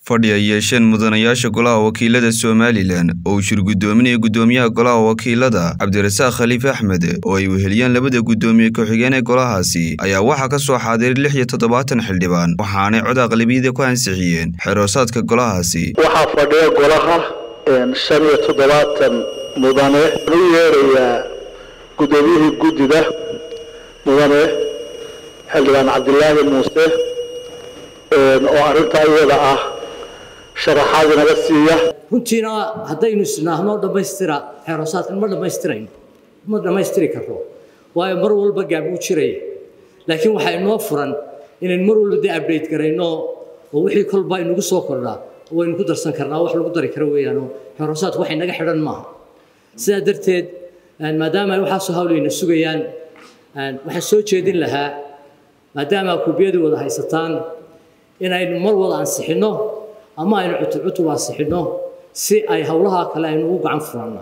fadhi ay yeesheen mudanayaasha golaha wakiilada somalilan oo uu shir guddoominaya guddoomiyaha golaha wakiilada cabdirasaaq khaliif axmed oo ay weheliyeen labada guddoomiye ku-xigeen ee golahaasi ayaa waxaa ka soo xaadiray lix iyo toddobaatan xildhibaan waxaanay cod aqlabiyada ku ansixiyeen xeroosaadka golahaasi waxaa fadhiya golaha shan iyo toddobaatan mudane u yeerayaa guddoomiyihii guddida mudane xildhibaan cabdilaahi muuse oo arrintaa iyada ah sharaxaad inaga siiya runtiina haddaynu isnaahno dhammaystira xeeroosaadkan ma dhammaystirayno ma dhammaystiri karno waayo mar walba gaab uu jiraya laakiin waxaa inoo furan inaynu mar walba dee update garayno oo wixii kolba inagu soo kordhaa waynu ku darsan karnaa wax lagu dari karo weeyaanoo xeeroosaadku wax inaga xidhan maaha sidaa darteed maadaama ay waxaasoo hawlayna sugayaan waxaan soo jeedin lahaa maadaama kuubiyadii wada haysataan inaynu mar wada ansixinno ama aynu cutub cutub ansixinno si ay howlaha kale aynu ugu gacan furanno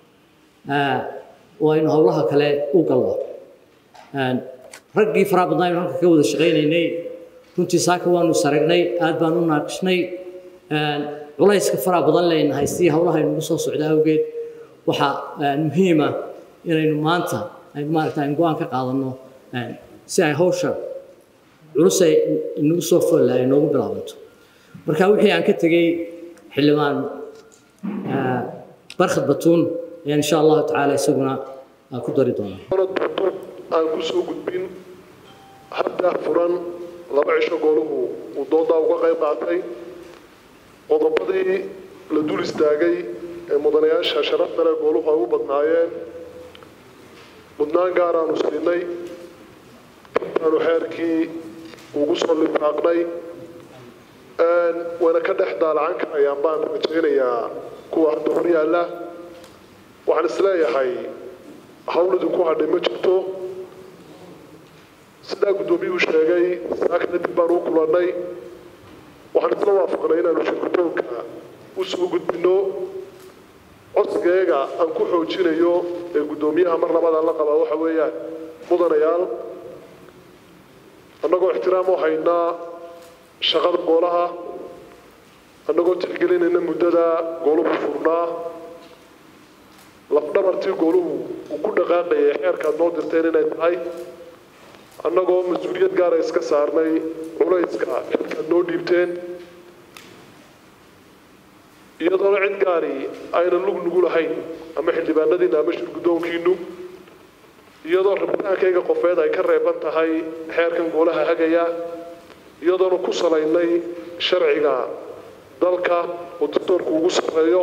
oo aynu howlaha kale u galno raggii faraha badnaa aynu halka ka wada shaqaynaynay runtii saaka waanu saragnay aad baan u naaqishnay culayska faraha badan leyna haystii howlaha aynugu soo socda awgeed waxaa muhiima inaynu maanta maaragta aynu go-aan ka qaadanno si ay hawsha culus ay inagu soo folla ay noogu bilaabanto marka wixii aan ka tegey xildhibaan barkhad batuun ayaan insha allahu tacaala isaguna ku dari doonaa aan ku soo gudbin hadda furan laba cisho gooluhu uu doodaa uga qayb qaatay qodobadii la dul istaagay ee mudanayaasha sharafta leh gooluhu ay u badnaayeen mudnaan gaaraanu siinay aanu xeerkii ugu soo lifaaqnay wayna ka dhex daalacan karayaan baan rajaynayaa kuwa hadda hor yaalla waxaan isleeyahay hawl idinku hadhay ma jirto sidaa guddoomiyuhu sheegay saakna dib baan u kulannay waxaan isla waafaqnay inaanu shirgudoonka u soo gudbinno codsigeega aan ku xoojinayo ee guddoomiyaha mar labadan la qabaa waxa weeyaan mudanayaal annagoo ixtiraam u haynaa shaqada goolaha annagoo tixgelinayna muddada gooluhu furnaa lafdhabartii gooluhu uu ku dhaqaaqayay xeerkaad noo dirteen inay tahay annagoo mas-uuliyad gaara iska saarnay culayska xilkaad noo dhiibteen iyadoona cid gaari aynan lug nugu lahayn ama xildhibaanadiina ama shirguddoonkiinu iyadoo rabitaankayga qofeed ay ka reeban tahay xeerkan goolaha hagaya iyadoona ku salaynay sharciga dalka oo dastoorku ugu sarreeyo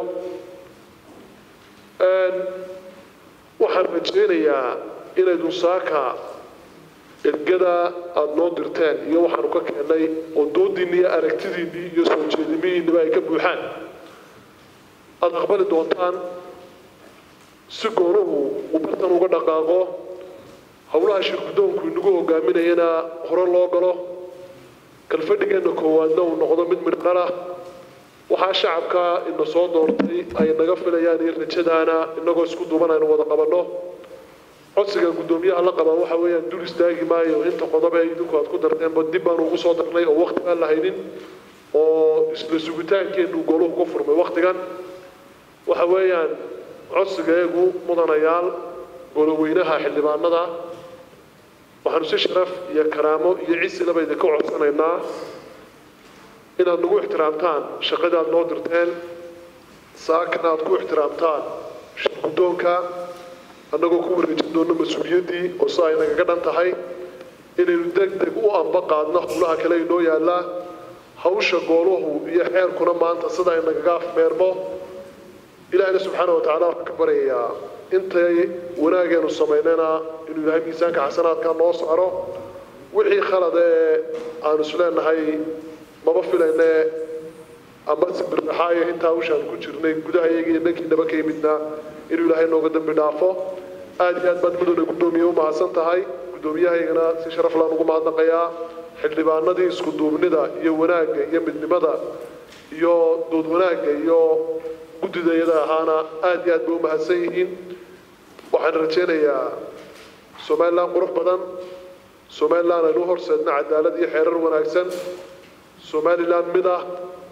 waxaan rajaynayaa inaydun saaka ergada aada noo dirteen iyo waxaanu ka keennay oo doodiinni iyo aragtidiinnii iyo soo jeedimihiinniba ay ka buuxaan aada aqbali doontaan si goonuhu uu bartan uga dhaqaaqo howlaha shirguddoonku inagu hogaaminayana hore loo galo kalfadhigeenna koowaadna uu noqdo mid midhqalah waxaa shacabka ina soo doortay ay naga filayaan iyo rajadaana inagoo isku duuban aynu wada qabanno codsiga guddoomiyaha la qabaa waxa weeyaan dul istaagi maayo inta qodob ee idinku aad ku darteenba dib baanu ugu soo darnay oo waqti aan la haynin oo isla sugitaankeennu gooluhu ku furmay waqtigan waxa weeyaan codsigeegu mudanayaal goloweynaha xildhibaanada waxaanu si sharaf iyo karaamo iyo cisilaba idinka codsanaynaa inaad nagu ixtiraamtaan shaqadii aad noo dirteen saakana aad ku ixtiraamtaan shirguddoonka annagoo ku wareejin doonno mas-uuliyaddii oo si ay nagaga dhan tahay inaynu deg deg u amba qaadno howlaha kale inoo yaallaa hawsha gooluhu iyo xeerkuna maanta sida ay nagaga afmeermo ilaahayna subxaana watacaala waxaan ka baryayaa intay wanaageenu samaynayna inuu ilaahay miisaanka xasanaadka noo saaro wixii khalad ee aanu isleenahay maba filayne ama sibirraxaayo intaa hawshaan ku jirnay gudaha iyaga iyo dhankiinaba ka yimidna inuu ilaahay nooga dambi dhaafo aad iyo aad baad mudane guddoomiye u mahadsan tahay guddoomiyahaygana si sharaf laan ugu mahadnaqayaa xildhibaanadii isku duubnida iyo wanaagga iyo midnimada iyo dood wanaagga iyo guddidayada ahaana aad iyo aad bay u mahadsan yihiin waxaan rajaynayaa somalilan qurux badan somalilan aynu horseedna cadaalad iyo xeerar wanaagsan somalilan mid ah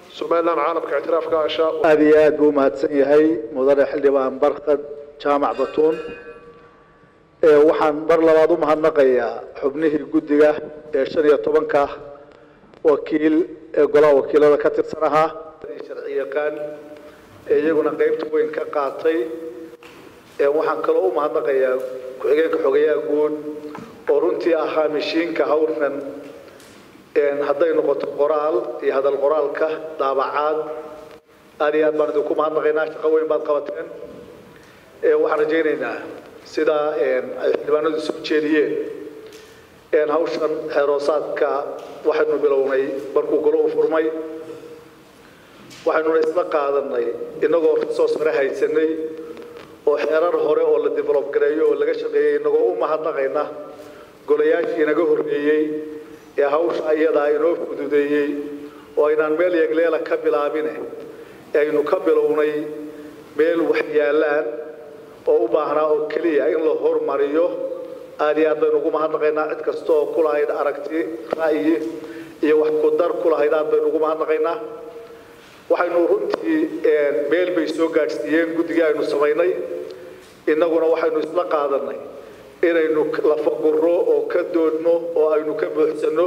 somalilan caalamka ictiraafka ashaa aada iyo aad buu umahadsan yahay mudane xildhibaan barkad jaamac batuun waxaan mar labaad u mahadnaqayaa xubnihii guddiga ee shan iyo tobanka wakiil ee golaha wakiilada ka tirsan ahaa sharci yaqaan ee iyaguna qeybta weyn ka qaatay waxaan kaloo u mahadnaqayaa ku-xigeenka xogayaha guud oo runtii ahaa mishiinka hawshan hadday noqoto qoraal iyo hadal qoraalka daabacaad aad iyo aad baan idinku mahadnaqaynaa shaqo weyn baad qabateen waxaan rajaynaynaa sidaa ay xildhibaanadu soo jeediyeen hawshan xeeroosaadka waxaynu bilownay markuu golo u furmay waxaynuna isla qaadanay inagoo resource hore haysanay oo xeerar hore oo la develop gareeyo oo laga shaqeeyey inagoo u mahadnaqayna golayaashii inaga horreeyey ee hawsha iyadaa inoo fududeeyey oo aynaan meel yegleela ka bilaabine aynu ka bilownay meel wax yaallaan oo u baahnaa oo keliya in la hormariyo aad iyo aad baynu ugu mahadnaqaynaa cid kasta oo ku lahayd aragti ra'yi iyo wax ku dar ku lahayd aad baynu ugu mahadnaqaynaa waxaynu runtii meel bay soo gaadhsiiyeen guddigii aynu samaynay innaguna waxaynu isla qaadanay inaynu lafaguro oo ka doodno oo aynu ka buuxsanno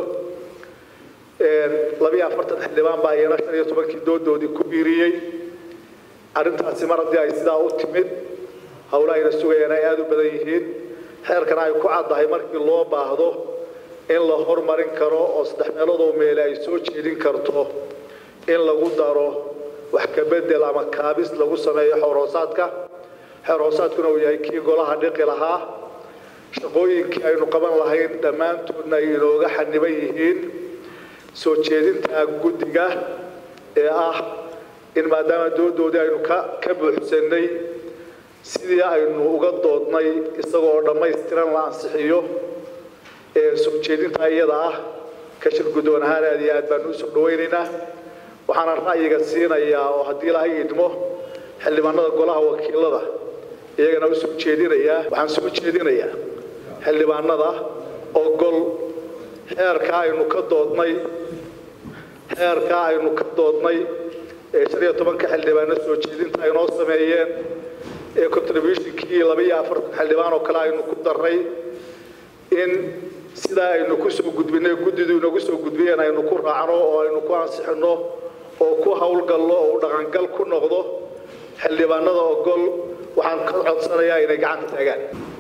labiyo afartan xildhibaan baa iyana shan iyo tobankii doodoodii ku biiriyey arrintaasi mar haddii ay sidaa u timid howla ayna sugayaan ay aada u badan yihiin xeerkana ay ku caddahay markii loo baahdo in la hormarin karo oo saddex meeloodoo meele ay soo jeedin karto in lagu daro wax ka bedel ama kaabis lagu sameeyo xeerhoosaadka xeerhoosaadkuna uu yahay kii golaha dhiqi lahaa shaqooyinkii aynu qaban lahayn dhammaantoodna ay inooga xaniban yihiin soo jeedinta guddiga ee ah in maadaama doodoodii aynu ka ka buuxsannay sidii aynu uga doodnay isagoo dhammaystiran la ansixiyo ee soo jeedinta iyada ah ka shir guddoon ahaan aad iyo aad baanu usoo dhawaynaynaa waxaana ra'yiga siinayaa oo haddii ilaahay idmo xildhibaanada golaha wakiilada iyagana u soo jeedinayaa waxaan soo jeedinayaa xildhibaanada ogol xeerkaa aynu ka doodnay xeerkaa aynu ka doodnay ee shan iyo tobanka xildhibaano soo jeedinta ay noo sameeyeen ee contributionkii laba iyo afartan xildhibaan oo kale aynu ku darray in sidaa aynu ku soo gudbinay guddidu inagu soo gudbiyeen aynu ku raacno oo aynu ku ansixinno oo ku howlgallo oo dhaqangal ku noqdo xildhibaanada ogol waxaan ka codsanayaa inay gacanta taagaan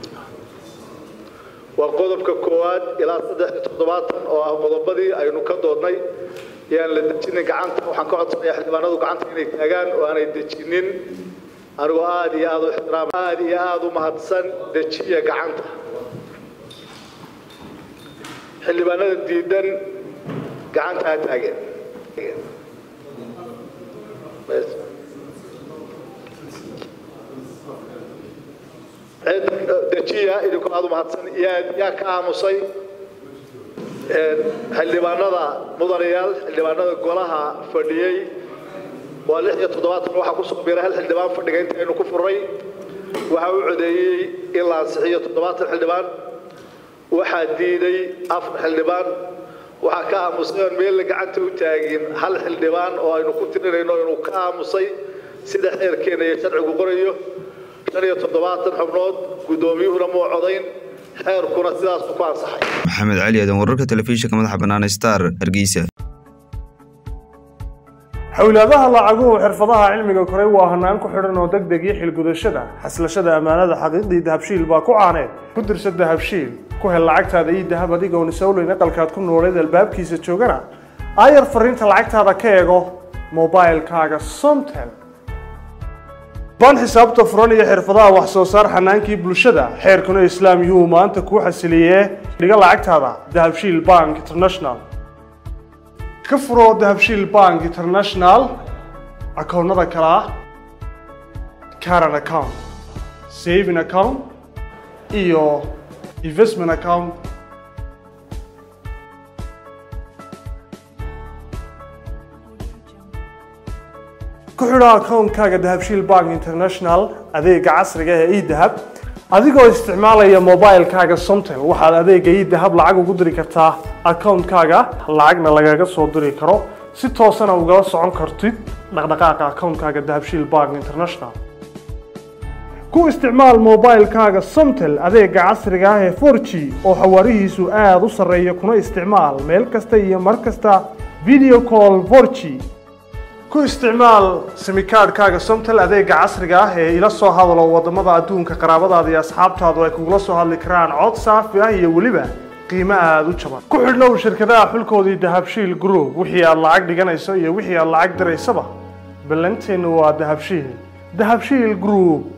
waa qodobka koowaad ilaa saddex iyo toddobaatan oo ah qodobadii aynu ka doodnay yaan la dejinin gacanta waxaan ka codsanayaa xildhibaanadu gacanta inay taagaan oo aanay dejinin anigoo aada iyo aada u ixtiraam aada iyo aada u mahadsan dejiya gacanta xildhibaanada diidan gacanta ha taageen dejiya idinku aada u mahadsan yaa yaa ka aamusay xildhibaanada mudanayaal xildhibaanada golaha fadhiyey waa lix iyo toddobaatan waxaa kusoo biiray hal xildhibaan fadhiga inta aynu ku furnay waxaa u codeeyey in la ansixiyo toddobaatan xildhibaan waxaa diiday afar xildhibaan waxaa ka aamusay oon meella gacanta u taagin hal xildhibaan oo aynu ku tirinayno inuu ka aamusay sida xeerkeena iyo sharcigu qorayo shan iyo toddobaatan xubnood guddoomiyuhuna muu codayn xeerkuna sidaasuu ku ansaxay maxamed cali aadan wararka telefishinka madaxa bannaan star hargeysa xowlaadaha lacaguhu xirfadaha cilmiga koray waa hanaan ku xidhan oo deg deg iyo xilgudashada xaslashada ammaanada xaqiiqdii dahabshiil baa ku caaneed ku dirsa dahabshiil ku hel lacagtaada iyo dahab adigoon isowleyn aqalkaad ku nooleed albaabkiisa joogana aayar fariinta lacagtaada ka eego mobilkaaga somtel baan xisaabta furan iyo xirfadaha wax soo saar xanaankii bulshada xeerkuna islaam yuhuu maanta kuu xasiliyee dhiga lacagtaada dahabshiil bank international ka furo dahabshiil bank international akoonnada kale ah caran account saving account iyo investment account ku xidho akoonkaaga dahabshiil bank international adeega casriga ee edahab adigoo isticmaalaya mobilkaaga somtel waxaad adeega edahab lacag ugu diri kartaa akoonkaaga lacagna lagaga soo diri karo si toosana ugala socon kartid dhaqdhaqaaqa akoonkaaga dahabshiil bank international ku isticmaal moobaylkaaga somtel adeega casriga ah ee 4g oo xawaarihiisu aada u sarreeya kuna isticmaal meel kasta iyo mar kasta video call 4g ku isticmaal simikaadhkaaga somtel adeega casriga ah ee ila soo hadalo wadamada adduunka qaraabadaada iyo asxaabtaadu ay kugula soo hadli karaan cod saafi ah iyo weliba qiimo aada u jaban ku xidhnow shirkadaha xulkoodii dahabshiil group wixii aad lacag dhiganayso iyo wixii aad lacag diraysaba ballanteennu waa dahabshiil dahabshiil group